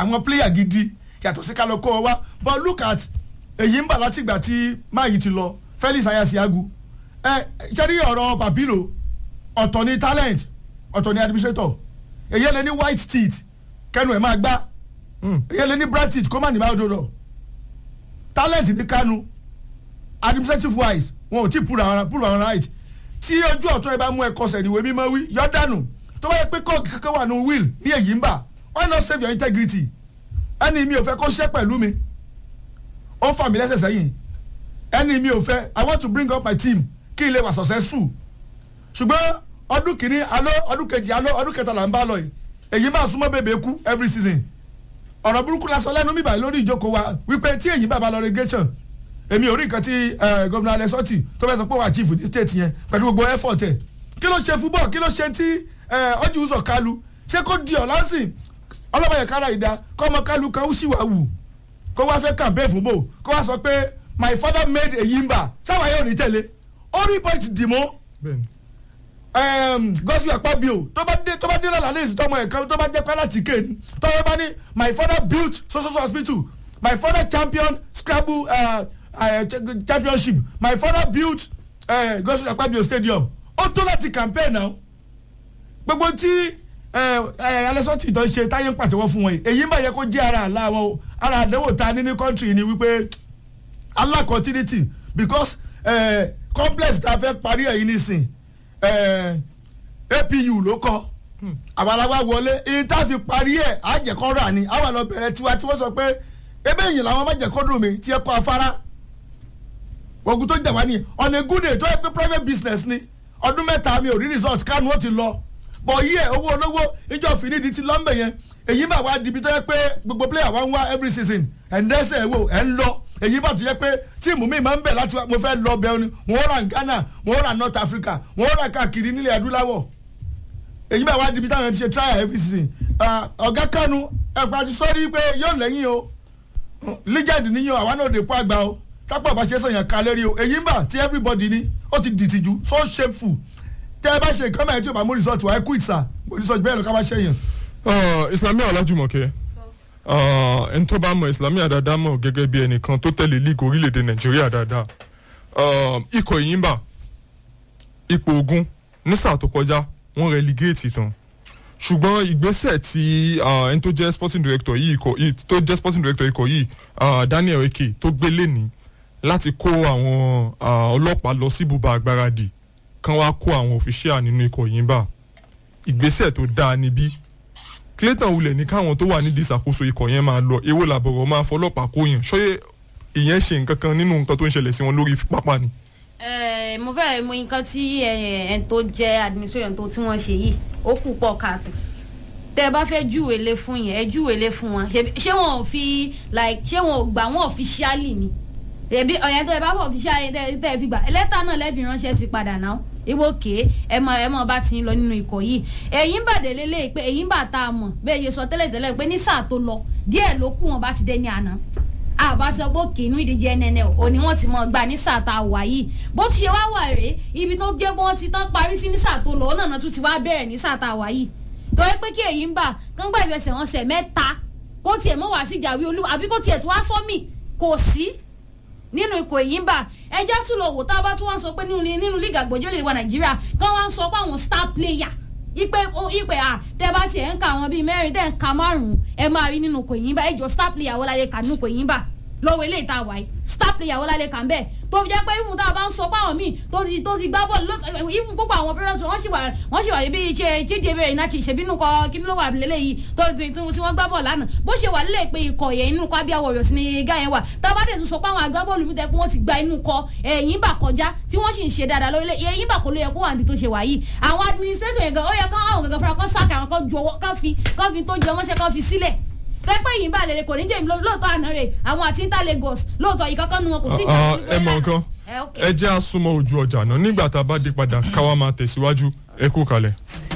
àwọn player gidi yàtọ̀ sí kálọ̀ kó ọ wá but look at èyí ń bà látìgbà tí máa yìí ti lọ Felix Ayasiagu ẹ ṣe rí ọ̀rọ̀ Papilo ọ̀tọ̀ ni talent ọ̀tọ̀ ni administrator èyí lè ní white teeth kẹnu ẹ̀ máa gbá èyí lè ní bright teeth kó má ní máa dòdò talent ní kánú administrative wise wọn ò tí prove àwọn prove àwọn right tí ojú ọ̀tún ẹ bá mú ẹ kọsẹ̀ níwèé mímọ́ wí yọ dànù tó bá yẹ pé kọ́ọ̀kì kankan wà ní will ní èyí ń bà why not save your integrity ẹni mi ò fẹ́ kó ṣẹ́ pẹ̀lú mi ó ń fà mí lẹ́sẹ̀ sẹ́yìn ẹni mi ò fẹ́ i want to bring up my team kí n lè wà successful ṣùgbọ́n ọdún kìíní alọ́ ọdún kejì alọ́ ọdún kẹta là ń bá lọ yìí èyí máa súnmọ́ bèbè kú every season ọ̀rọ̀ burúkú la sọ lẹ́nu mi báyìí lórí ìjókòó wa wípé tí èyí bá ba lọ relegation èmi ò rí nǹkan tí gómìnà Alex Otti tó fẹ́ sọ pé wà á chief ní state yẹn pẹ̀lú gbogbo effort ẹ̀ kí ló ṣe football kí ló ṣe tí ọjọ́ ìwúsọ̀ kálu ṣé kó di ọ̀la sí ọlọ́mọye kára ìdá kọ́ ọmọ kálu kan ó sì wà wù kó wá fẹ́ campaign fún bò kó wá sọ pé my father made èyí ń bà sáwọn ayé ò ní tẹ̀lé ó rí point dìmọ́ gọ́sù àpábíò tó bá dé tó bá dé lọ́la lẹ́yìn tọ́mọ ẹ̀ka tó bá jẹ́ pé láti kéènì tọ́wọ́ bá ní my father built social hospital my father champion scrabble uh, uh, championship my father built uh, gọ́sù àpábíò stadium ó tó láti campaign náà gbogbo tí alẹ́sọ̀tì tó ń ṣe táyé ń pàtẹ́wọ́ fún wọn yìí èyí máa yẹ kó jẹ́ ara àlá wọn ara àdéhùn ta ní ní country ni wípé allah continuity because uh, complex ta fẹ́ parí ẹ̀yìn nísìn apu ló kọ àbálàwà wọlé èyí tá a fi parí ẹ̀ àjẹkọ́ rà ní àwọn àlọ́ bẹ̀rẹ̀ tiwa tí wọ́n sọ pé ebe èyí làwọn májẹ̀kọ́ dùn mí tí ẹ kọ́ afárá ogun tó jà wá ní on a good day tó yẹ pé private business ni ọdún mẹ́ta mi ò rí result kánú ó ti lọ bọ̀ yí ẹ̀ owó olówó ìjọ fìdí ti lọ́mbẹ̀ yẹn èyí bá wá dibi tó yẹ pé gbogbo player wa ń wá every season ẹ̀ ń dẹ́sẹ̀ wò ẹ̀ ń lọ èyí bá tó yẹ pé tíìmù mi máa ń bẹ̀ láti wá mo fẹ́ lọ bẹ́ẹ̀ ni wọ́n rà Ghana wọ́n rà North Africa wọ́n rà káàkiri nílẹ̀ adúláwọ̀ èyí bá wá dibi táwọn ti ṣe trial every season ọ̀gá Kanu ẹ̀pà ti sọ́rí pé yóò lẹ́yìn o legend níyàn àwa náà dé kó àgbà o tápọ̀ bá ṣe sọ̀yàn ká lérí o èyí ń bà tí everybody ní ó ti dìtìjú so shameful tẹ́ ẹ bá ṣe nǹkan mẹ́rin tí o bá mú result wá ẹ quit sir mo result bẹ́ẹ̀ lọ ká bá ṣẹ́yìn. Islamiyah Ọlájùmọ̀kẹ́ ẹni tó bá mọ Islamiyah dáadáa mọ̀ gẹ́gẹ́ bí ẹnìkan tó tẹ̀lé league orílẹ̀-èdè Nàìjíríà dáadáa ikọ̀ Ìyìnbà ipò ogun ní sáà tó kọjá wọ́n relegate tán ṣùgbọ́n ìgbésẹ̀ tí ẹni tó jẹ́ sporting director yìí tó jẹ́ sporting director ikọ̀ yìí Daniel Eke tó gbé lẹ́ni láti kó àwọn ọlọ́pàá lọ sí ibùba àgbáradì kan wá kó àwọn òfìṣíà nínú ikọ̀ Ìyìnbà ìgbésẹ̀ tó dáa níbí Clayton wulẹ̀ ní káwọn tó wà nídìí ìṣàkóso ikọ̀ yẹn máa lọ èwo làbọ̀rọ̀ máa fọlọ́pàá kó yàn ṣọ́yẹ́ ìyẹn ṣe nǹkan kan nínú nǹkan tó ń ṣẹlẹ̀ sí wọn lórí pápá ni. mo fẹ́ mọ nǹkan tí ẹn tó jẹ́ administration tó tí wọ́n ṣe yìí ó kù pọ̀ káàtó tẹ bá fẹ́ júwèé lé fún yẹn ẹ júwèé lé fún wọn ṣé wọn ò fi like ṣé wọn ò gbà wọn officially ni ẹbí ọ̀yàn tẹ bá fọ officially tẹ tẹ fi gbà lẹ́tà náà lẹ́bi ránṣẹ́ sí padà náà ìwọ òkè ẹ mọ ẹ mọ bá ti ń lọ nínú ikọ̀ yìí èyí ń bàdé lélẹ̀ pé èyí ń bà tá a mọ̀ bẹ́ẹ̀ yẹ sọ tẹ́lẹ̀ tẹ́lẹ̀ pé ní sáà tó lọ díẹ̀ ló kù wọn bá ti dé ní àná àbá ti ọgbọ́n òkè inú ìdíje nnl òní wọ́n ti mọ̀ gbà ní sáà tá a wà yìí bó ti ṣe wá wà rèé ibi tó jẹ́ pé wọ́n ti tán parí sí ní sáà tó lọ ọ̀nà tún ti wá bẹ̀rẹ̀ ní sáà tá a wà yìí torí pé kí èyí ń bà kán gbà ìfẹsẹ̀ wọn sẹ̀ mẹ́ta kó tiẹ̀ mọ́ wá sí ìjàwé olú àbí kó tiẹ̀ tó wá sọ́mì kò sí nínú ikọ̀ èyí ń bà ẹjẹ́ tún lọ wò tá a bá tún wá sọ pé nínú nínú líìgì àgbọ̀jọ́ lè wà nàìjíríà kán wá ń sọ pé àwọn star player ipe ipe à tẹ bá tiẹ̀ ń ka àwọn bíi mẹ́rin tẹ̀ ń ka márùn-ún ẹ máa rí nínú ikọ̀ èyí ń bà ẹjọ́ star player wọ́n láyé kà nínú ikọ̀ èyí ń bà lọ́wọ́ eléyìí tá a wáyé star player wọ́n láyé kà ń bẹ́ẹ̀ tó fi jẹ́ pé ìfún tá a bá ń sọ pé àwọn míì tó ti tó ti gbá bọ́ọ̀lù ìfún púpọ̀ àwọn pẹ́rẹ́sì wọ́n sì wà wọ́n sì wà bí ṣe jíde bẹ̀rẹ̀ iná ti ìṣèbínú kọ kí ló wà lélẹ́yìí tó ti tí wọ́n gbá bọ́ọ̀lù lánàá bó ṣe wà lélẹ̀ pé ikọ̀ yẹn inú kọ abíyá warriors ni igá yẹn wà tá a bá dẹ̀ tún sọ pé àwọn agbábọ́ọ̀lù mi tẹ́ pé wọ́n ti gba inú kọ ẹ̀yìn bà kọjá tí wọ́n sì ń ṣe dáadáa lórílẹ̀ ẹ̀yìn bà kò ló yẹ kó wà níbi tó ṣe wà yìí àwọn administrator yẹn gan ó yẹ kó àwọn gangan fúnra kó sáàkì àwọn kan ju ọwọ́ kan fi kan fi tó jẹ ọmọṣẹ́ kan fi sílẹ̀ tẹ́pẹ́ yìí ń bà lélẹ̀ kò ní jẹ́ lóòótọ́ àná rẹ̀ àwọn àti inter Lagos lóòótọ́ ìkankan nu wọn kò tí ì ẹ mọ nǹkan ẹ jẹ́ àsomọ́ ojú ọjà náà nígbà tá a bá dé padà káwa máa tẹ̀síwájú ẹ kú kalẹ̀.